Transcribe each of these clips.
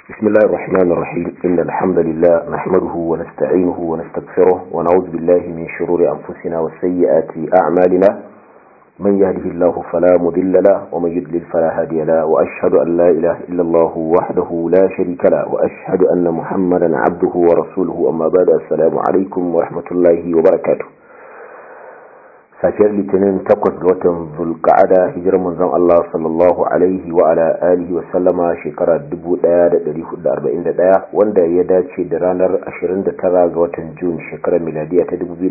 بسم الله الرحمن الرحيم إن الحمد لله نحمده ونستعينه ونستغفره ونعوذ بالله من شرور أنفسنا وسيئات أعمالنا من يهده الله فلا مضل له ومن يضلل فلا هادي له وأشهد أن لا إله إلا الله وحده لا شريك له وأشهد أن محمدا عبده ورسوله أما بعد السلام عليكم ورحمة الله وبركاته safiyar litinin takwas ga watan zulka'ada hijirar manzon Allah sallallahu alaihi wa ala alihi wa sallama shekara 1441 wanda ya dace da ranar 29 ga watan Jun shekarar miladiya ta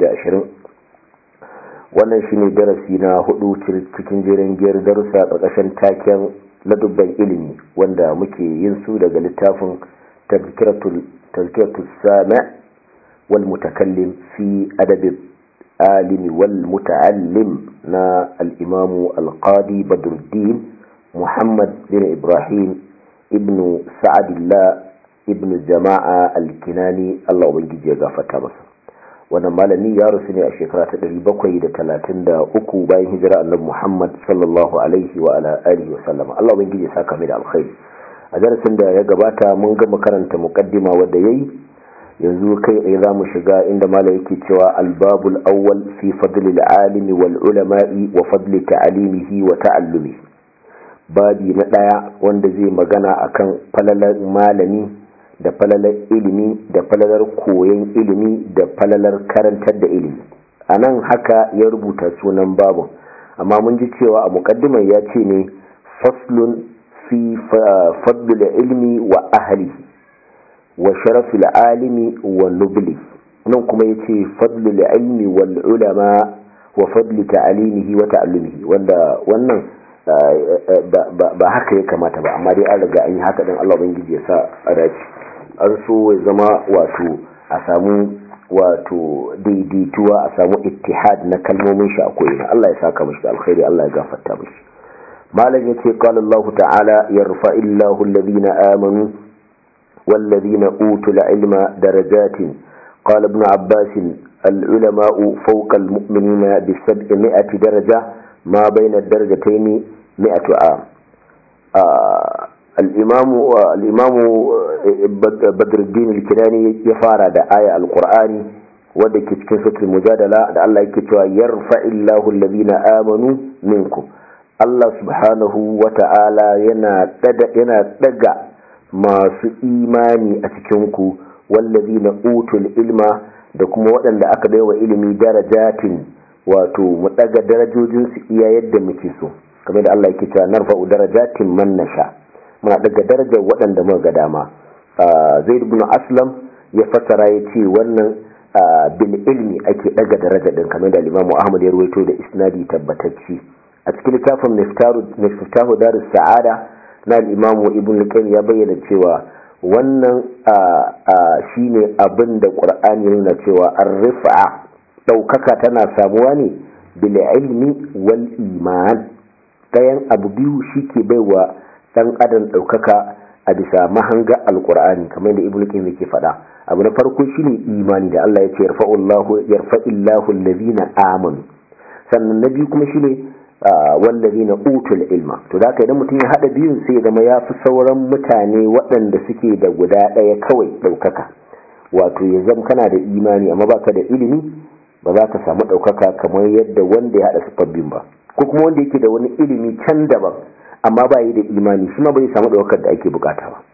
2020 wannan shine darasi na hudu cikin jerin giyar darussa ƙarƙashin taken ladubban ilimi wanda muke yin su daga littafin tazkiratul sami' wal mutakallim fi adabi العالم والمتعلم نا الإمام القاضي بدر الدين محمد بن إبراهيم ابن سعد الله ابن جماعة الكناني الله بنجي جيغا فتابس wannan malami ya rasu ne a shekara ta 733 bayan hijira annabi Muhammad sallallahu alaihi wa ala alihi wa sallam Allah ubangiji ya saka mai da alkhairi a darasin da ya gabata mun ga makaranta muqaddima wanda yayi yanzu kai tsaye za mu shiga inda mala yake cewa albabul awwal fi fadlil alimi wal ulama'i wa fadli ta'alimihi wa ta'allumi babi na daya wanda zai magana akan falalar malami da falalar ilimi da falalar koyon ilimi da falalar karantar da ilimi a nan haka ya rubuta sunan babun amma mun ji cewa a muƙaddimar ya ce ne faslun fi fadlil ilmi wa ahlihi wa sharafil alimi wa nubli nan kuma yace fadlul ilmi wal ulama wa fadli ta'alimihi wa ta'allumihi wanda wannan ba haka ya kamata ba amma dai an riga an yi haka din Allah ubangiji ya sa a dace an so ya zama wato a samu wato daidaituwa a samu ittihad na kalmomin shi a koyina Allah ya saka mishi alkhairi Allah ya gafarta mishi malam yace qala Allah ta'ala yarfa'illahu alladhina amanu والذين أوتوا العلم درجات قال ابن عباس العلماء فوق المؤمنين بسبعمائة درجة ما بين الدرجتين مئة عام آه الإمام الإمام بدر الدين الكناني يفارى دا آية القرآن wadda ke cikin sautul mujadala da Allah yake cewa yarfa'illahu alladhina amanu minkum Allah subhanahu wa ta'ala yana yana daga masu imani a cikinku wallazi na utul ilma da kuma waɗanda aka baiwa ilimi darajatin wato mu ɗaga darajojinsu iya yadda muke so kamar da Allah yake cewa narfa'u darajatin man nasha muna ɗaga darajar waɗanda muka ga dama zaid ibn aslam ya fassara ya ce wannan bil ilmi ake ɗaga daraja din kamar da Imam Ahmad ya ruwaito da isnadi tabbatacci a cikin littafin miftahu darus sa'ada na al'imamu ibn lukain ya bayyana cewa wannan shi ne abin da ƙur'ani nuna cewa an rufa ɗaukaka tana samuwa ne bil ilmi wal iman ɗayan abu biyu shi ke baiwa ɗan adam ɗaukaka a bisa mahanga alƙur'ani kamar da ibn lukain yake faɗa abu na farko shi ne imani da Allah ya ce yarfa'illahu allazina amanu sannan na biyu kuma shi ne wallazi na utul ilma to da idan mutum ya hada biyun sai zama ya fi sauran mutane waɗanda suke da guda ɗaya kawai ɗaukaka wato ya zama kana da imani amma baka da ilimi ba za ka samu ɗaukaka kamar yadda wanda ya hada siffar biyun ba ko kuma wanda yake da wani ilimi can daban amma ba yi da imani shi ma bai samu ɗaukakar da ake bukata ba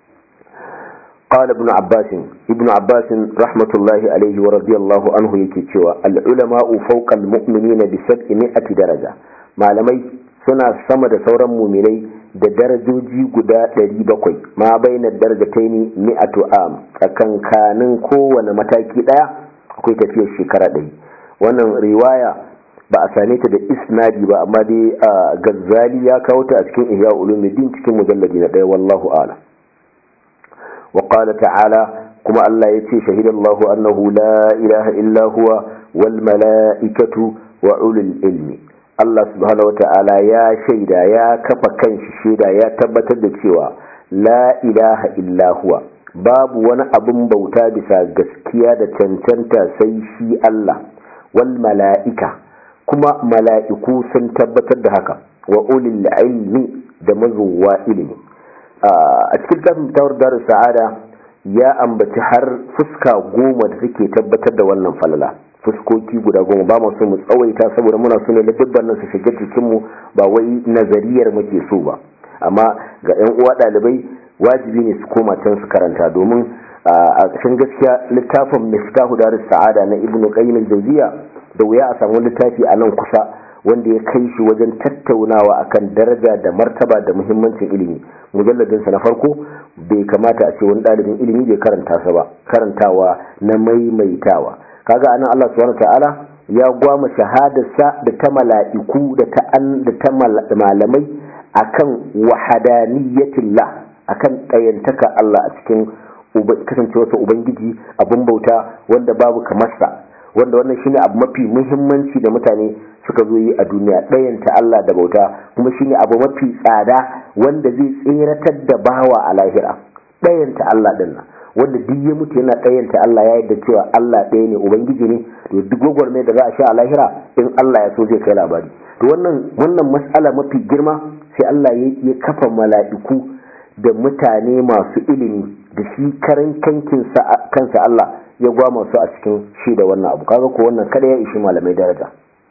قال ابن عباس ابن عباس رحمة الله عليه ورضي الله عنه يكتشوى العلماء فوق المؤمنين بسبعمائة درجة malamai suna sama da sauran muminai da darajoji guda 700 ma baina darajataini mi'atu am tsakankanin kowane mataki daya akwai tafiyar shekara ɗaya wannan riwaya ba a same ta da isnadi ba amma dai gazzali ya kawo ta a cikin ihya ulumuddin cikin mujalladi na ɗaya wallahu a'lam وقال تعالى كما الله يتي شهد الله أنه لا إله إلا هو والملائكة وعلى العلم الله سبحانه وتعالى يا شيدا يا كفا كان شيدا يا تبتر da cewa la ilaha illa huwa babu wani abin bauta bisa gaskiya da cancanta sai shi Allah wal mala'ika kuma mala'iku sun tabbatar da haka wa ulil ilmi da mazuwa ilimi a cikin littafin tawar darus sa'ada ya ambaci har fuska goma da take tabbatar da wannan falala fuskoki guda goma ba mu so mu tsawaita saboda muna so ne dubban nan su shiga cikin mu ba wai nazariyar muke so ba amma ga yan uwa dalibai wajibi ne su koma can su karanta domin a cikin gaskiya littafin miftahu darus sa'ada na ibnu qayyim al-jawziya da wuya a samu littafi a nan kusa wanda ya kai shi wajen tattaunawa akan daraja da martaba da muhimmancin ilimi mujalladinsa na farko bai kamata a ce wani ɗalibin ilimi bai karanta sa ba karantawa na maimaitawa kaga anan Allah subhanahu ta'ala ya gwama shahadarsa da ta mala'iku da ta an da ta malamai akan wahadaniyatillah akan ɗayantaka Allah a cikin kasancewarsa ubangiji abin bauta wanda babu kamarsa wanda wannan shine abu mafi muhimmanci da mutane suka zo yi a duniya ɗayanta Allah da bauta kuma shine abu mafi tsada wanda zai tseratar da bawa a lahira ɗayanta Allah din nan wanda duk ya mutu yana ɗayanta Allah ya yadda cewa Allah ɗaya ne ubangiji ne to duk gwagwarmai da za a sha a lahira in Allah ya so zai kai labari to wannan wannan mas'ala mafi girma sai Allah ya kafa mala'iku da mutane masu ilimi da shi karan kansa Allah ya gwama su a cikin shi da wannan abu kaga ko wannan kada ya ishi malamai daraja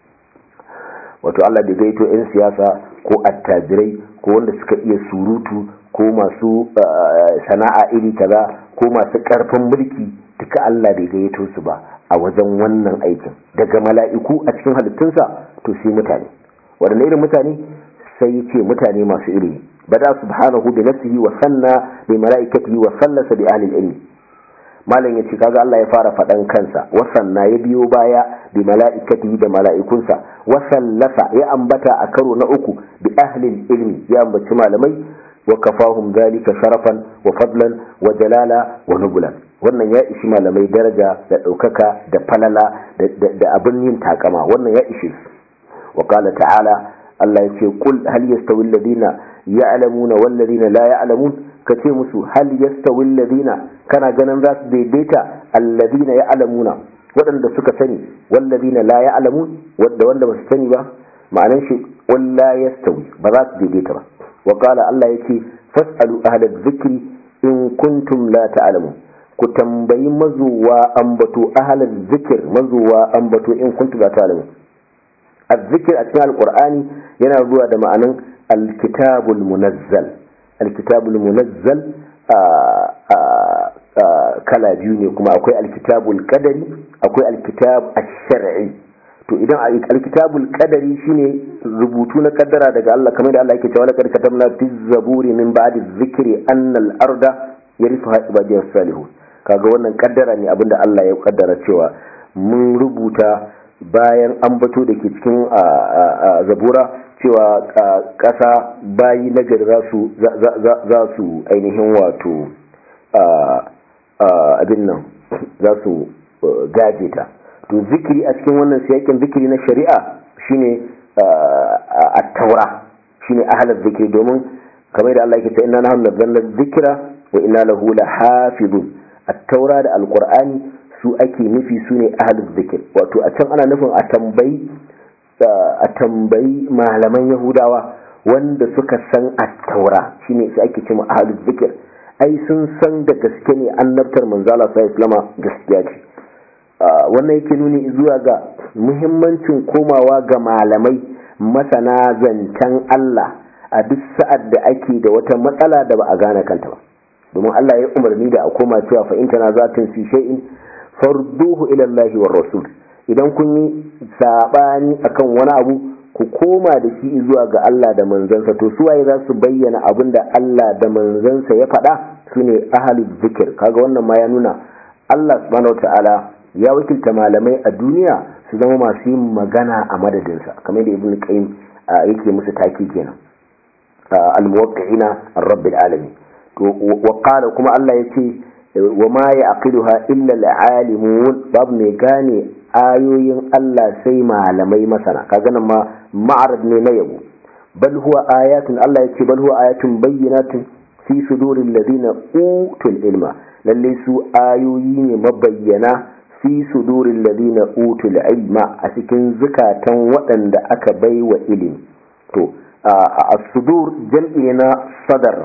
wato Allah da gaito 'yan siyasa ko attajirai ko wanda suka iya surutu ko masu sana'a iri kaza ko masu karfin mulki duka Allah bai gaito su ba a wajen wannan aikin daga mala'iku a cikin halittunsa to sai mutane waɗanne irin mutane sai ce mutane masu ilimi bada subhanahu bi nafsihi wa sanna bi mala'ikatihi wa sallasa bi ahli ilmi malam ya ce kaga Allah ya fara faɗan kansa wasanna ya biyo baya bi mala'ikatihi da mala'ikunsa wasallasa ya ambata a karo na uku bi ahlil ilmi ya ambaci malamai wa kafahum zalika sharafan wa fadlan wa jalala wa nubulan wannan ya ishi malamai daraja da ɗaukaka da falala da abin yin takama wannan ya ishi su wa qala ta'ala Allah ya ce qul hal yastawi alladhina ya'lamuna wal ladina la ya'lamun ka ce musu hal yastawi alladhina kana ganin za su daidaita alladhina ya'lamuna waɗanda suka sani wal ladina la ya'lamun wanda wanda ba su sani ba ma'anan shi wal la yastawi ba za su daidaita ba wa qala Allah yace fas'alu ahla dhikri in kuntum la ta'lamun ku tambayi mazuwa ambato ahla dhikr mazuwa ambato in kuntum la ta'lamun الذكر أثناء القرآن ينبوع دمعنا الكتاب المنزل الكتاب المنزل kala biyu ne kuma akwai alkitabul kadari akwai alkitab ash-shar'i to idan alkitabul kadari shine rubutu na kaddara daga Allah kamar da Allah yake cewa laqad katamna fi zaburi min ba'di dhikri anna al-arda yarithuha ibadiyas salihun kaga wannan kaddara ne abinda Allah ya kaddara cewa mun rubuta bayan ambato da ke cikin zabura cewa ƙasa bayi nagari za su ainihin wato abin nan za su gaje ta to zikiri a cikin wannan siyakin zikiri na shari'a shine a taura shine ahalar zikiri domin kamar da Allah yake ta inna nahnu nazzalna dhikra wa inna lahu lahafizun at-taura da alqur'ani su ake nufi su ne ahalus zikir wato a can ana nufin a tambayi a tambayi malaman yahudawa wanda suka san at-taura shine su ake cewa ahalus zikir ai sun san da gaske ne annabtar manzala sai islama gaskiya ce wannan yake nuni zuwa ga muhimmancin komawa ga malamai masana zancen Allah a duk sa'ad da ake da wata matsala da ba a gane kanta ba domin Allah ya umarni da a koma cewa fa in tana zatin fi shay'in farduhu ila Allah war rasul idan kun yi sabani akan wani abu ku koma da shi zuwa ga Allah da manzansa to su waye za su bayyana abin da Allah da manzansa ya faɗa sune ahlul zikir kaga wannan ma ya nuna Allah subhanahu wataala ya wakilta malamai a duniya su zama masu yin magana a madadinsa kamar da ibn qayyim yake musu taki kenan al-muwaqqi'ina ar-rabbil alamin to wa qala kuma Allah yace wa ma ya'qiluha illa al-alimun babu mai gane ayoyin Allah sai malamai masana kaga nan ma ma'arad ne na yabo bal huwa ayatun Allah yace bal huwa ayatun bayyinatun fi suduril ladina utul ilma lalle su ayoyi ne mabayyana fi sudurin ladina utul ilma a cikin zukatan waɗanda aka bai wa ilimi to a sudur jam'i na sadar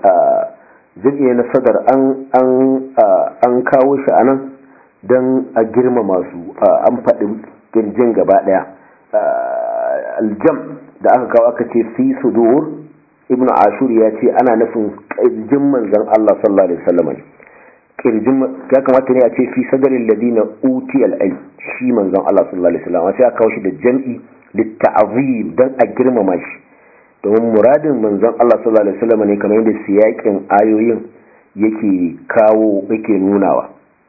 jam'i na sadar an kawo shi anan don a girmama su an faɗi kirjin gaba ɗaya aljam da aka kawo aka ce fi sudur ibn ashur ya ce ana nufin kirjin manzon Allah sallallahu alaihi wasallam kirjin ya kamata ne a ce fi sadarin ladina uti al shi manzon Allah sallallahu alaihi wasallam sai aka kawo shi da jam'i litta'zim dan a girmama shi domin muradin manzon Allah sallallahu alaihi wasallam ne kamar yadda siyakin ayoyin yake kawo yake nunawa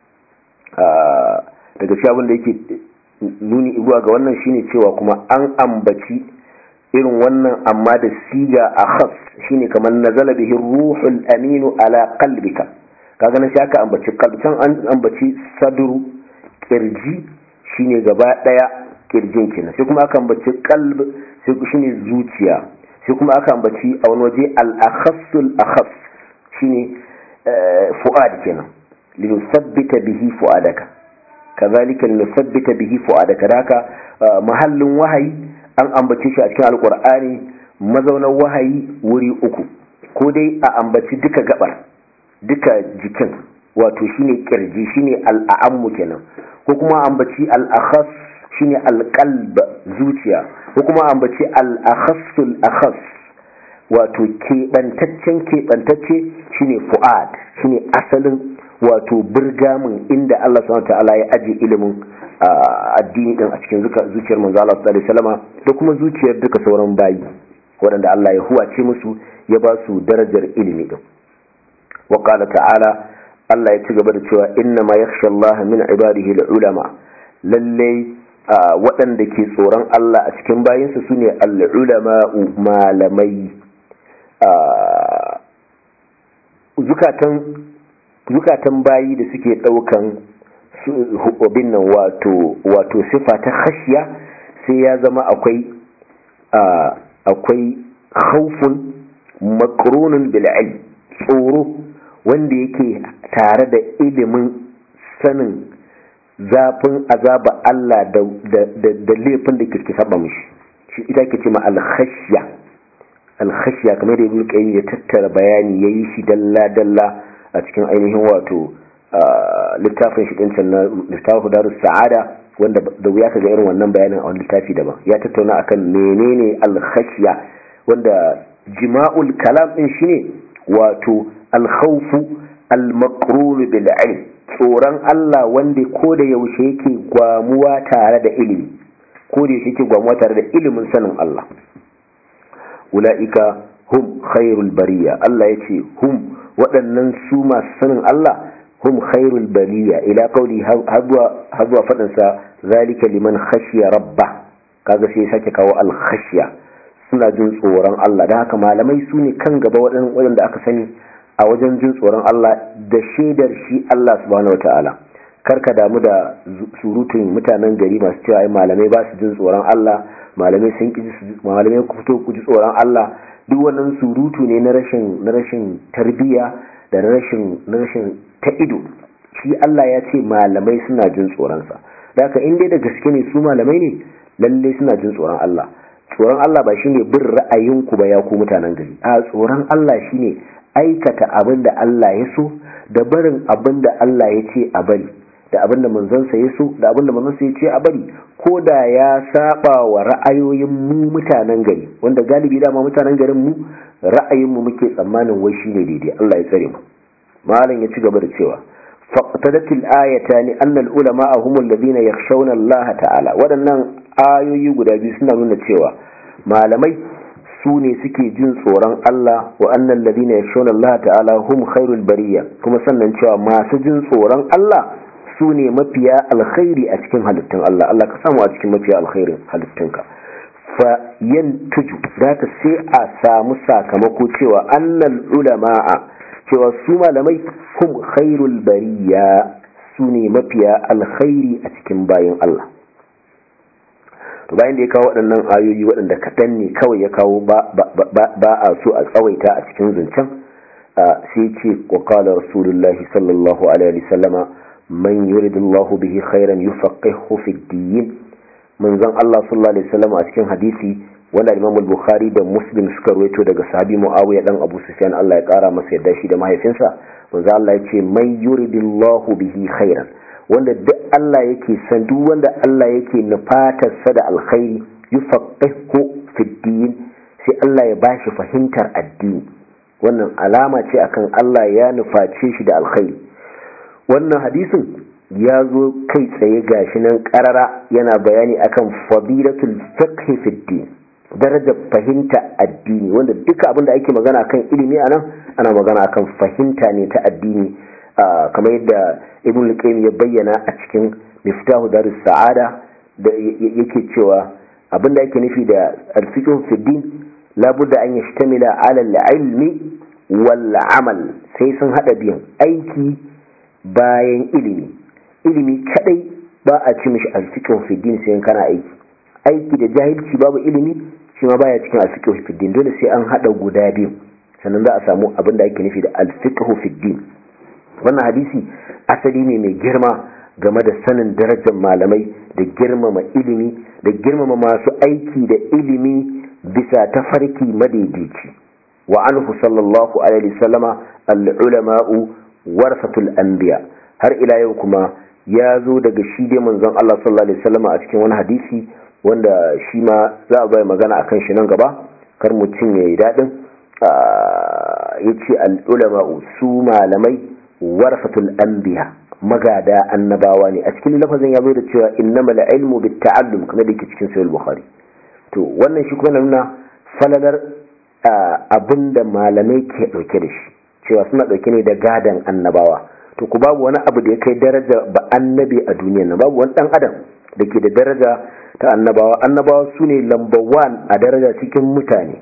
daga shi abin da yake nuni zuwa ga wannan shine cewa kuma an ambaci irin wannan amma da siga a khas shine kamar nazala bihi ruhul aminu ala qalbika kaga nan sai aka ambaci kalbcan an ambaci sadru kirji shine gaba daya kirjin kenan sai kuma aka ambaci qalb sai shine zuciya sai kuma aka ambaci a wani waje al-akhassul akhas shine fu'ad kenan linusabbita bihi fu'adaka kazalika linusabbita bihi fu'adaka haka mahallin wahayi an ambace shi a cikin alqur'ani mazaunan wahayi wuri uku ko dai a ambaci duka gabar duka jikin wato shine kirji shine al'ammu kenan ko kuma ambaci al-akhas shine al-qalb zuciya ko kuma ambaci al-akhassul akhas wato keɓantaccen keɓantacce shine fu'ad shine asalin wato birgamin inda Allah subhanahu ta'ala ya aje ilimin addini din a cikin zuciyar manzo Allah sallallahu alaihi wasallama da kuma zuciyar duka sauran bayi waɗanda Allah ya huwace musu ya ba su darajar ilimi din wa qala ta'ala Allah ya ci gaba da cewa inna ma yakhsha Allah min ibadihi al-ulama lalle waɗanda ke tsoron Allah a cikin bayinsa sune al-ulama malamai zukatan bayi da suke daukan hubobin nan wato wato sifa ta khashiya sai ya zama akwai akwai khawfun makrunun bil ilm tsoro wanda yake tare da ilimin sanin zafin azaba Allah da da laifin da kirki saba mishi shi ita ke ce ma al khashya al khashya kamar da ibnu qayyim ya tattara bayani yayi shi dalla dalla a cikin ainihin wato littafin shi ɗincan na littafin darus sa'ada wanda da wuya ka ga irin wannan bayanin a wani littafi daban ya tattauna akan menene alkhashiya wanda jima'ul kalam din shine wato alkhawfu almaqrun bil ilm tsoron Allah wanda ko da yaushe yake gwamuwa tare da ilimi ko da yaushe yake gwamuwa tare da ilimin sanin Allah ula'ika hum khairul bariya Allah yace hum waɗannan su masu sanin Allah hum khairul bariya ila kauli har zuwa faɗinsa zalika liman khashiya rabba kaga sai sake kawo al khashiya suna jin tsoron Allah da haka malamai su ne kan gaba waɗanda aka sani a wajen jin tsoron Allah da shaidar shi Allah subhanahu wataala karka damu da surutun mutanen gari masu cewa ai malamai ba su jin tsoron Allah malamai sun ki malamai ku fito ku ji tsoron Allah duk wannan surutu ne na rashin na rashin tarbiya da na rashin na rashin ta ido shi Allah ya ce malamai suna jin tsoronsa da haka in dai da gaske ne su malamai ne lalle suna jin tsoron Allah tsoron Allah ba shine bin ra'ayinku ba ya ku mutanen gari a tsoron Allah shine aikata abin da Allah ya so da barin abin da Allah ya ce a bari da abin da manzansa ya so da abin da manzansa ya ce a bari ko da ya saba wa ra'ayoyin mu mutanen gari wanda galibi dama mutanen garin mu ra'ayin mu muke tsammanin wai shine daidai Allah ya tsare mu malam ya ci gaba da cewa faqtadatil ayatani anna al ulama hum alladhina yakhshawna Allah ta'ala wadannan ayoyi guda biyu suna nuna cewa malamai su ne suke jin tsoron Allah wa annal ladina yakhshawna Allah ta'ala hum khairul bariya kuma sannan cewa masu jin tsoron Allah su ne mafiya alkhairi a cikin halittun Allah Allah ka samu a cikin mafiya alkhairin halittunka fa yantuju zaka sai a samu sakamako cewa annal ulama'a cewa su malamai hum khairul bariya su ne mafiya alkhairi a cikin bayan Allah to bayan da ya kawo waɗannan ayoyi waɗanda kaɗan ne kawai ya kawo ba a so a tsawaita a cikin zancen sai ce wa qala rasulullahi sallallahu alaihi wasallama man yuridullahu bihi khairan yufaqihu fi din manzon Allah sallallahu alaihi wasallam a cikin hadisi wanda Imam Bukhari da Muslim suka ruwaito daga sahabi Muawiya dan Abu Sufyan Allah ya kara masa yadda shi da mahaifinsa manzo Allah ya ce man yuridillahu bihi khairan wanda duk Allah yake san duk wanda Allah yake nufatarsa da alkhairi yufaqihu fi din sai Allah ya bashi fahimtar addini wannan alama ce akan Allah ya nuface shi da alkhairi wannan hadisin ya zo kai tsaye gashi nan karara yana bayani akan fadilatul fiqh fi din darajar fahimta addini wanda duka abinda ake magana akan ilimi anan ana magana akan fahimta ne ta addini kamar yadda ibn al-qayyim ya bayyana a cikin miftahu darus sa'ada da yake cewa abinda ake nufi da al-fiqh fi din labudda an yashtamila ala al-ilmi wal amal sai sun hada biyan aiki bayan ilimi ilimi kadai ba a ci mishi al-fiqh fi din sai kana aiki aiki da jahilci babu ilimi shi ma baya cikin al-fiqh fi din dole sai an hada guda biyu sannan za a samu abin da ake nufi da al-fiqh fi din wannan hadisi asali ne mai girma game da sanin darajar malamai da girmama ilimi da girmama masu aiki da ilimi bisa tafarki madaidaici wa anhu sallallahu alaihi wasallama al-ulama'u warasatul anbiya har ila yau kuma ya zo daga shi dai manzon Allah sallallahu alaihi wasallama a cikin wani hadisi wanda shi ma za a bai magana akan shi nan gaba kar mutum ya yi daɗin ya ce al'ulama'u su malamai warasatul anbiya magada annabawa ne a cikin lafazin ya zo da cewa innamal ilmu bit ta'allum kamar da yake cikin sahih bukhari to wannan shi kuma nuna falalar abinda malamai ke dauke da shi cewa suna dauke ne da gadan annabawa to ku babu wani abu da ya kai daraja ba annabi a duniyar nan babu wani dan adam da ke da daraja ta annabawa annabawa su ne lamba one a daraja cikin mutane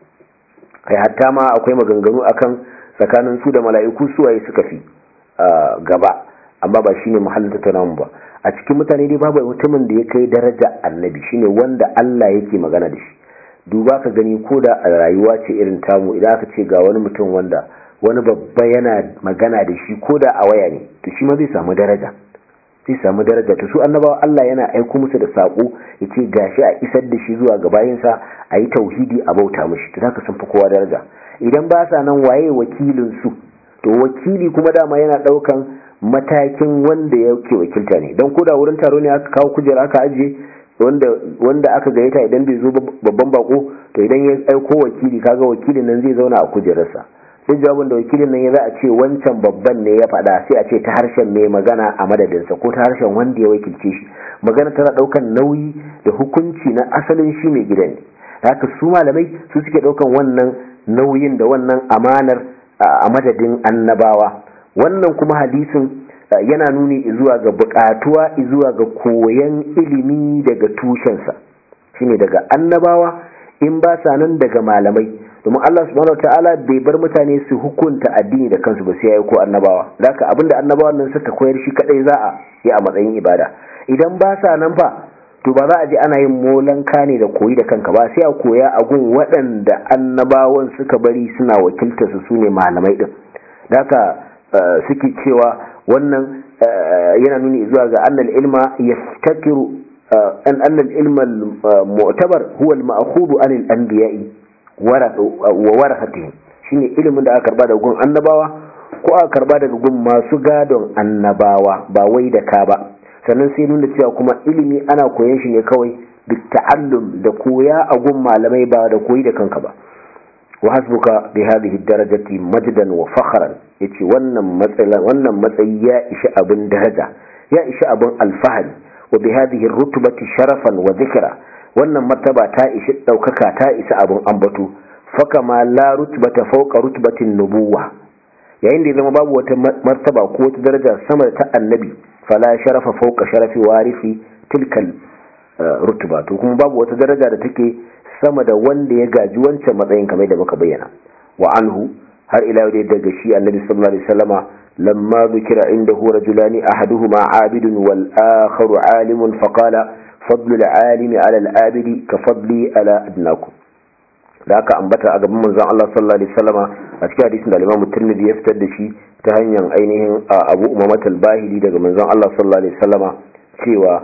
kai hatta ma akwai maganganu akan tsakanin su da mala'iku suwaye suka fi gaba amma ba shine muhallin tattaunawa ba a cikin mutane dai babu mutumin da ya kai daraja annabi shine wanda Allah yake magana da shi duba ka gani ko da a rayuwa ce irin tamu idan aka ce ga wani mutum wanda wani babba yana magana da shi ko da a waya ne to shi ma zai samu daraja zai samu daraja to su annabawa Allah yana aiko musu da sako yace gashi a isar da shi zuwa ga bayinsa a yi tauhidi a bauta mishi to zaka sun fi kowa daraja idan ba sa nan waye wakilin su to wakili kuma dama yana daukan matakin wanda yake wakilta ne don koda wurin taro ne aka kawo kujera aka ajiye wanda wanda aka gayyata idan bai zo babban bako to idan ya aiko wakili kaga wakilin nan zai zauna a kujerarsa duk jawabin da wakilin nan ya za a ce wancan babban ne ya faɗa sai a ce ta harshen mai magana a madadinsa ko ta harshen wanda ya wakilce shi magana tana ɗaukan nauyi da hukunci na asalin shi mai gidan ne haka su malamai su suke ɗaukan wannan nauyin da wannan amanar a madadin annabawa wannan kuma hadisin yana nuni zuwa ga buƙatuwa zuwa ga koyan ilimi daga tushensa shine daga annabawa in ba sa nan daga malamai domin Allah subhanahu ta'ala bai bar mutane su hukunta addini da kansu ba sai yayi ko annabawa haka abinda annabawan nan suka koyar shi kadai za a yi a matsayin ibada idan ba sa nan fa to ba za a ji ana yin molanka ne da koyi da kanka ba sai a koya a gun waɗanda annabawan suka bari suna wakiltar su sune malamai din haka suke cewa wannan yana nuni zuwa ga annal ilma yaftakiru an annal ilma mu'tabar huwa al-ma'khudhu anil anbiya'i wa warathatihim shine ilimin da aka karba daga gun annabawa ko aka karba daga gun masu gadon annabawa ba wai da ka ba sannan sai nuna cewa kuma ilimi ana koyon shi ne kawai bi ta'allum da koya a gun malamai ba da koyi da kanka ba wa hasbuka bi hadhihi darajati majdan wa fakhran yace wannan matsayi wannan matsayi ya ishi abin daraja ya ishi abin alfahari wa bi hadhihi rutbati sharafan wa dhikra wannan martaba ta ishi daukaka ta isa abin ambato faka ma la rutbata fawqa rutbatin nubuwa yayin da ya zama babu wata martaba ko wata daraja sama da ta annabi fala sharafa fawqa sharafi warifi tilkal rutba to kuma babu wata daraja da take sama da wanda ya gaji wancan matsayin kamar da muka bayyana wa anhu har ila yau daga shi annabi sallallahu alaihi wasallama lamma dhukira indahu rajulani ahaduhuma abidun wal akharu alimun faqala fadlu al-alimi ala al-abidi ka fadli ala adnakum da aka ambata a gaban manzon Allah sallallahu alaihi wasallama a cikin hadisin da Imam Tirmidhi ya fitar da shi ta hanyar ainihin Abu Umamah al-Bahili daga manzon Allah sallallahu alaihi wasallama cewa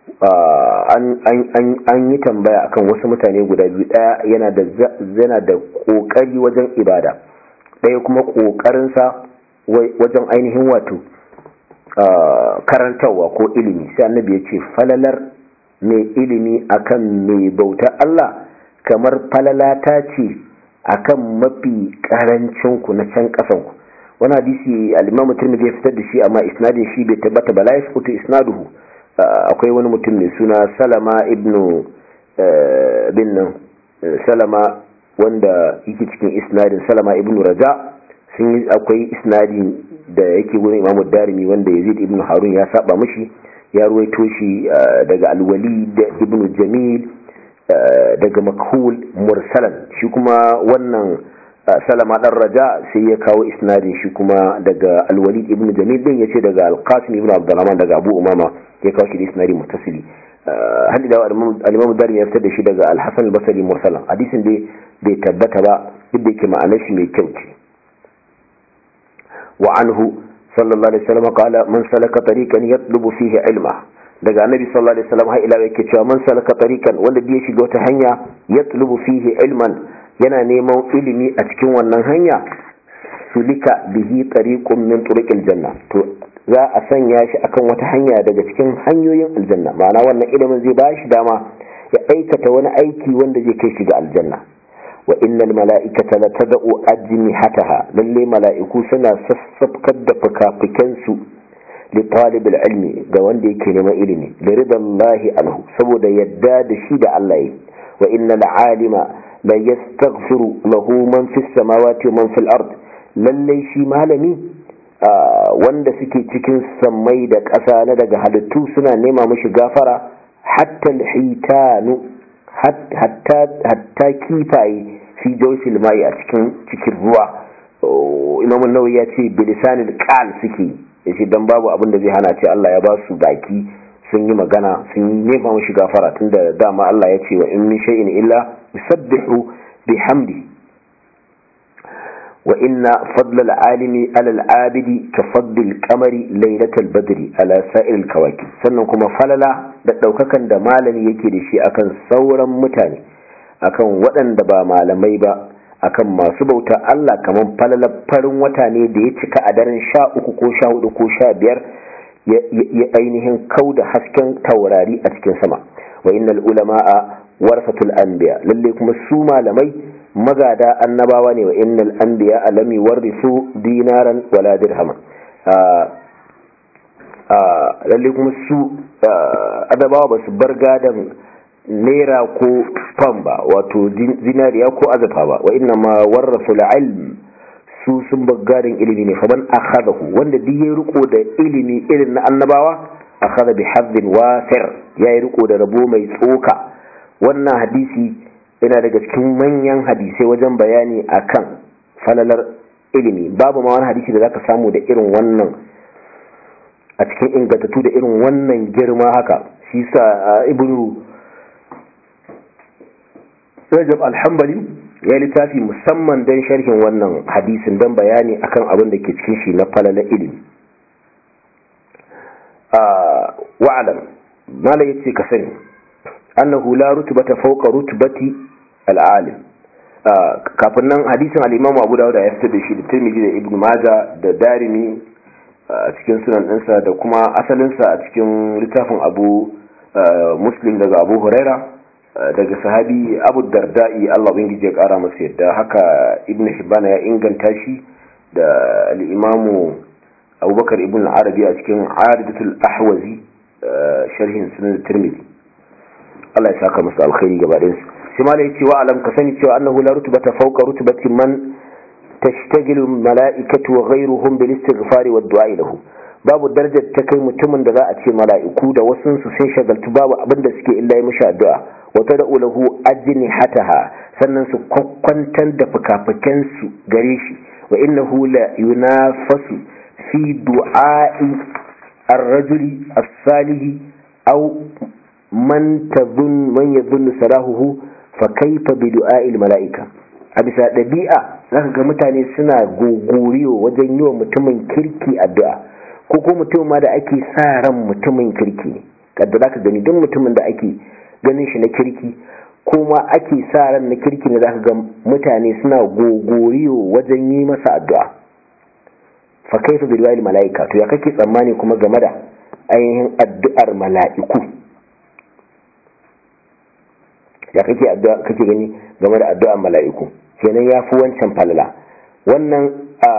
an yi tambaya akan wasu mutane guda biyu daya yana da yana da kokari wajen ibada daya kuma kokarinsa wajen ainihin wato karantarwa ko ilimi sai annabi ya ce falalar mai ilimi akan mai bauta Allah kamar falala ta ce akan mafi karancin ku na can kasan ku wani hadisi al-Imam Tirmidhi ya fitar da shi amma isnadin shi bai tabbata ba la yasqutu isnaduhu akwai wani mutum mai suna Salama ibn bin Salama wanda yake cikin isnadin Salama ibn Raja sun yi akwai isnadin da yake wurin Imam Darimi wanda Yazid ibn Harun ya saba mishi ya ruwaito shi daga Al-Walid ibn Jamil daga Makhul mursalan shi kuma wannan salama dan raja sai ya kawo isnadin shi kuma daga alwalid ibn jamil din yace daga alqasim ibn abdurrahman daga abu umama ya kawo shi da isnadi muttasili hadi da al-imam dari ya fitar da shi daga al-hasan al-basri mursalan hadisin dai bai tabbata ba duk da yake ma'anar shi mai kyau ce wa anhu sallallahu alaihi wasallam qala man salaka tariqan yatlubu fihi ilma daga annabi sallallahu alaihi wasallam har ila yake cewa man salaka tariqan wanda bai shiga wata hanya yatlubu fihi ilman yana neman ilimi a cikin wannan hanya sulika bihi tariqun min turuqil janna to za a sanya shi akan wata hanya daga cikin hanyoyin aljanna ma'ana wannan ilimin zai bashi dama ya aikata wani aiki wanda zai kai shi ga aljanna wa innal mala'ikata la tad'u ajnihataha lalle mala'iku suna sassafkar da fukafukan su li talib ilmi ga wanda yake neman ilimi da ridallahi anhu saboda yadda da shi da Allah yi wa innal alima la yastaghfiru lahu man fis samawati wa man fil ard lalle shi malami wanda suke cikin sammai da ƙasa na daga halittu suna nema mishi gafara hatta alhitanu hatta kifaye fi jawsil mai a cikin cikin ruwa imam an-nawawi ya ce bilisanil qal suke yace dan babu abin da zai hana ce Allah ya ba su baki sun yi magana sun nema mishi gafara tunda dama Allah ya ce wa in min shay'in illa yusabbihu bihamdi wa inna fadla al-alimi ala al-abidi ka fadli al-qamari laylatal badri ala sa'il al-kawakib sannan kuma falala da daukakan da malami yake da shi akan sauran mutane akan waɗanda ba malamai ba akan masu bauta Allah kaman falalar farin wata ne da ya cika a daren sha uku ko sha hudu ko sha biyar ya ainihin kau da hasken taurari a cikin sama wa innal ulama'a warsatul anbiya lalle kuma su malamai magada annabawa ne wa innal anbiya lam yuwarrisu dinaran wala dirhama lalle kuma su adabawa ba su bar gadan naira ko fam ba wato zinariya ko azafa ba wa inna ma warrasu ilm su sun bar gadon ilimi ne faman akhadahu wanda duk ya riko da ilimi irin na annabawa akhadha bi haddin wafir ya yi riko da rabo mai tsoka wannan hadisi yana daga cikin manyan hadisai wajen bayani akan falalar ilimi babu ma wani hadisi da zaka samu da irin wannan a cikin ingantattu da irin wannan girma haka shi sa ibnu rajab alhambali ya littafi musamman don sharhin wannan hadisin don bayani akan abin da ke cikin shi na falala ilimi wa'alam mala ya ce ka sani annahu la rutubata fawqa rutubati al'alim kafin nan hadisin al-imam Abu Dawud ya fitar da shi da Tirmidhi da Ibn Majah da Darimi a cikin sunan ɗinsa da kuma asalinsa a cikin littafin Abu Muslim daga Abu Huraira daga sahabi Abu Darda'i Allah ubangiji ya kara masa yadda haka Ibn Hibban ya inganta shi da al-Imam Abubakar Ibn Arabi a cikin Aridatul Ahwazi sharhin sunan Tirmidhi Allah ya saka masa alkhairi gaba ɗayansu sai ma ya ce wa alam ka sani cewa annahu la rutbata fawqa rutbati man tashtagilu mala'ikatu wa ghayruhum bil istighfari wad du'a lahu babu darajar ta kai mutumin da za a ce mala'iku da wasu su sun shagaltu babu abin da suke illa yi mishi addu'a wa tad'u lahu ajnihataha sannan su kwakwantar da fukafukan su gare shi wa innahu la yunafasu fi du'a'i ar-rajuli as-salihi aw man tadhun man yadhunnu salahuhu fa kaifa bi du'a'il mala'ika a bisa ɗabi'a zaka ga mutane suna gogoriyo wajen yi wa mutumin kirki addu'a ko ko mutum ma da ake sa ran mutumin kirki ne kaddara ka gani duk mutumin da ake ganin shi na kirki kuma ake sa ran na kirki ne zaka ga mutane suna gogoriyo wajen yi masa addu'a fa kaifa bil wali malaika to ya kake tsammani kuma game da ainihin addu'ar mala'iku ya kake addu'a kake gani game da addu'ar mala'iku kenan ya fi wancan falala wannan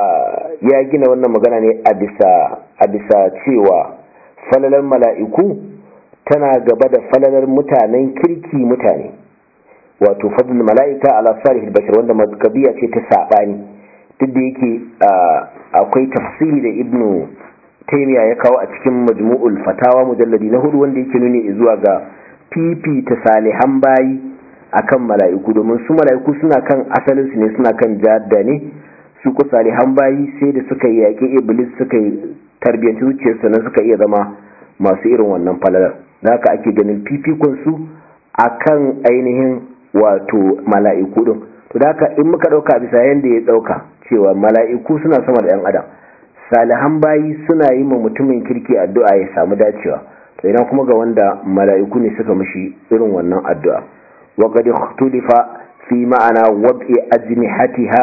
ya gina wannan magana ne a bisa a bisa cewa falalar mala'iku tana gaba da falalar mutanen kirki mutane wato fadlul mala'ika ala salihil bashar wanda mazkabiya ce ta sabani duk da yake akwai tafsiri da ibnu taymiya ya kawo a cikin majmu'ul fatawa mujalladi na hudu wanda yake nuni zuwa ga fifita salihan bayi akan mala'iku domin su mala'iku suna kan asalin su ne suna kan jadda ne su ku salihan bayi sai da suka yi yaƙi iblis suka yi tarbiyyanci zuciyarsu nan suka iya zama masu irin wannan falalar da haka ake ganin fifikon su akan ainihin wato mala'iku din to da haka in muka dauka bisa yanda ya dauka cewa mala'iku suna sama da yan adam salihan bayi suna yi ma mutumin kirki addu'a ya samu dacewa to idan kuma ga wanda mala'iku ne suka mishi irin wannan addu'a wa qad ikhtulifa fi ma'ana wad'i ajnihatiha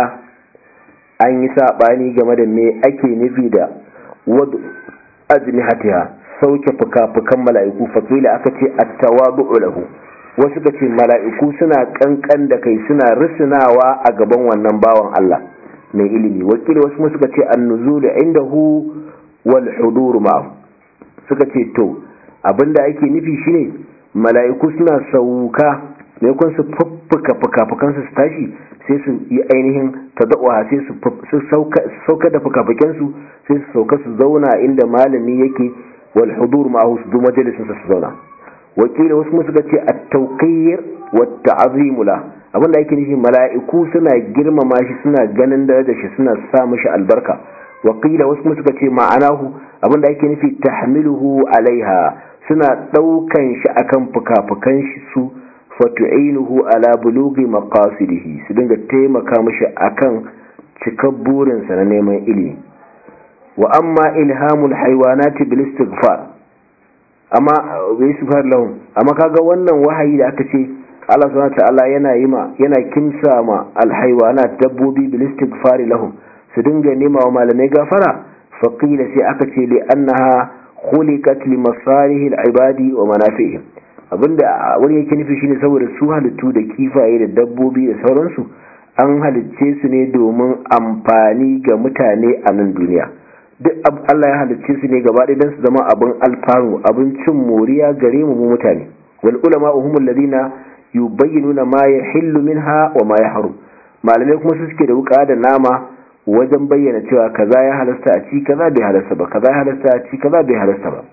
an yi sabani game da me ake nufi da wad'u ajnihatiha sauke fuka-fukan mala'iku fakila aka ce at-tawadu'u lahu wasu ka ce mala'iku suna kankan da kai suna risinawa a gaban wannan bawan Allah mai ilimi wakili wasu kuma suka ce annuzulu indahu wal hudur ma'ahu suka ce to abinda ake nufi shine mala'iku suna sauka ne kun su fuffuka fuka-fukan su tashi sai su yi ainihin tadawa sai su sauka da fuka-fukan su sai su sauka su zauna inda malami yake wal hudur ma'ahu su zo majalisin su zauna wakili wasu mu suka ce at-tawqir wa ta'zimu la abinda yake nufi mala'iku suna girmama shi suna ganin darajar shi suna sa mishi albarka wakila wasu mu suka ce ma'anahu abinda yake nufi tahmiluhu alaiha suna daukan shi akan fukafukan shi su fatu'inuhu ala bulughi maqasidihi su dinga taimaka mishi akan cikar burinsa na neman ilimi wa amma ilhamul haywanati bil istighfar amma bai sufar lahum amma kaga wannan wahayi da aka ce Allah subhanahu ta'ala yana yi ma yana kimsa ma alhaywana dabbobi bil istighfar lahum su dinga nema wa malamai gafara faqila sai aka ce li annaha khuliqat li masalihil ibadi wa manafi'ihim abinda wani yake nufi shine saboda su halittu da kifaye da dabbobi da sauransu an halicce su ne domin amfani ga mutane a nan duniya duk Allah ya halicce su ne gaba ɗaya don su zama abin alfanu abin cin moriya gare mu mutane wal ulama humul ladina yubayyinuna ma yahillu minha wa ma yahrum malamai kuma su suke da wuka da nama wajen bayyana cewa kaza ya halasta a ci kaza bai halasta ba kaza ya halasta a ci kaza bai halasta ba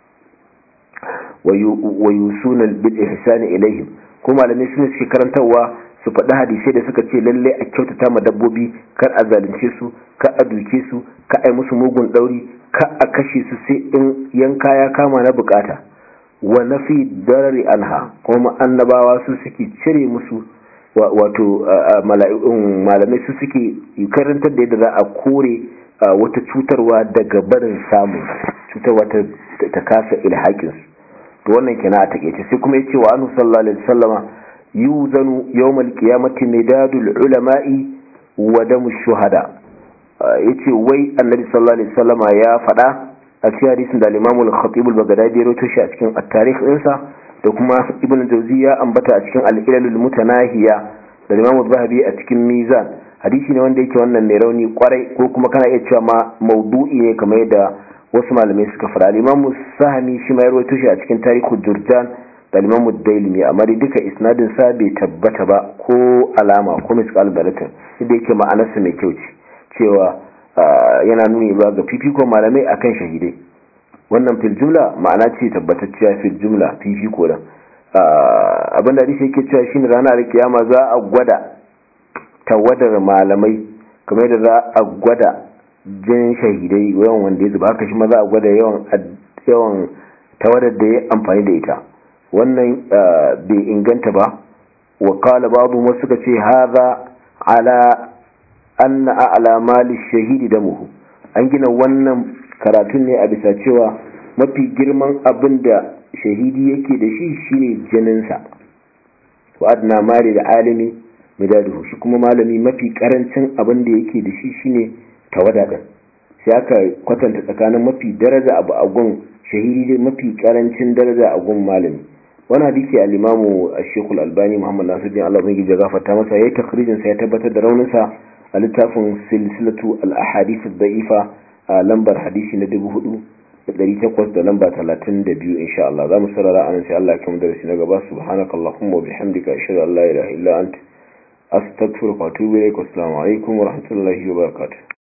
wa yusuna bil ihsani ilaihim kuma malamai su suke karantarwa su faɗi hadisai da suka ce lalle a kyautata ma dabbobi kar a zalunce su kar a duke su kar a yi musu mugun ɗauri kar a kashe su sai in yanka ya kama na bukata wa nafi darari anha kuma annabawa su suke cire musu wato malamai su suke karantar da yadda za a kore wata cutarwa daga barin samun cutarwa ta kasa ilhakinsu to wannan kenan a takeice sai kuma yace wa annu sallallahu alaihi wasallama yuzanu yawmal qiyamati midadul ulama'i wa damu shuhada yace wai annabi sallallahu alaihi wasallama ya faɗa a cikin hadisin da al-Imam al-Khatib al-Baghdadi ya rawaito shi a cikin at-tarikh ɗinsa da kuma Ibn Jawzi ya ambata a cikin al-Ilal al-Mutanahiya da Imam al-Zahabi a cikin Mizan hadisi ne wanda yake wannan mai rauni kwarai ko kuma kana iya cewa ma maudu'i ne kamar yadda wasu malamai suka fara al-Imam Sahmi shi ma ya rawaito shi a cikin Tarikh Jurjan da Imam Dailimi amma dai duka isnadin sa bai tabbata ba ko alama ko misqal dalatin inda yake ma'anarsa mai kyau ce cewa yana nuni ba ga fifiko malamai akan shahidai wannan fil jumla ma'ana ce tabbatacciya fil jumla fifiko da abinda hadisi yake cewa shine ranar kiyama za a gwada tawadar malamai kamar yadda za a gwada jin shahidai yawan wanda ya zuba haka shi ma za a gwada yawan yawan tawadar da ya amfani da ita wannan bai inganta ba wa qala ba'du ma suka ce hadha ala anna a'la mali shahidi damuhu an gina wannan karatun ne a bisa cewa mafi girman abin da shahidi yake da shi shine jininsa wa adna mari da alimi midaduhu shi kuma malami mafi karancin abin da yake da shi shine tawada din sai aka kwatanta tsakanin mafi daraja abu a gun shahidi mafi karancin daraja a gun malami wani hadisi al-imamu Sheikh al-Albani Muhammad Nasiruddin Allah bai gije gafarta masa yayi takhrijin sa ya tabbatar da raunin sa a littafin silsilatu al-ahadith ad-da'ifa a lambar hadisi na 4800 da lamba 32 insha Allah zamu sarara anan sai Allah ya kuma darasi na gaba subhanakallahumma wa bihamdika ashhadu an la ilaha illa anta astaghfiruka wa atubu ilaik assalamu alaikum wa rahmatullahi wa barakatuh